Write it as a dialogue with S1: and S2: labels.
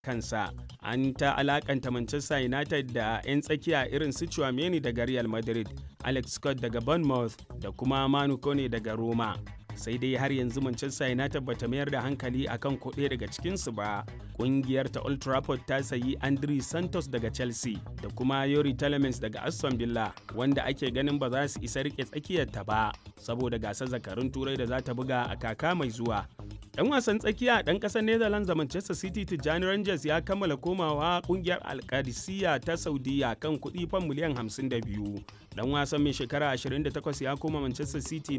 S1: kansa an ta alakanta manchester united da 'yan tsakiya irin su Chouameni daga real madrid alex scott daga bournemouth da kuma manu kone daga roma sai dai har yanzu manchester united bata mayar da hankali akan kuɗe daga cikinsu ba ƙungiyar ta old trafford ta sayi andri santos daga chelsea da kuma yori telemans daga aston villa wanda ake ganin ba za su isa rike tsakiyarta ba saboda gasar zakarun turai da za ta buga a kaka mai zuwa dan wasan tsakiya dan kasar netherlands da manchester city tijjani rangers ya kammala komawa kungiyar alkadisiya ta saudiya kan kuɗi fan miliyan 52 dan wasan mai shekara 28 ya koma manchester city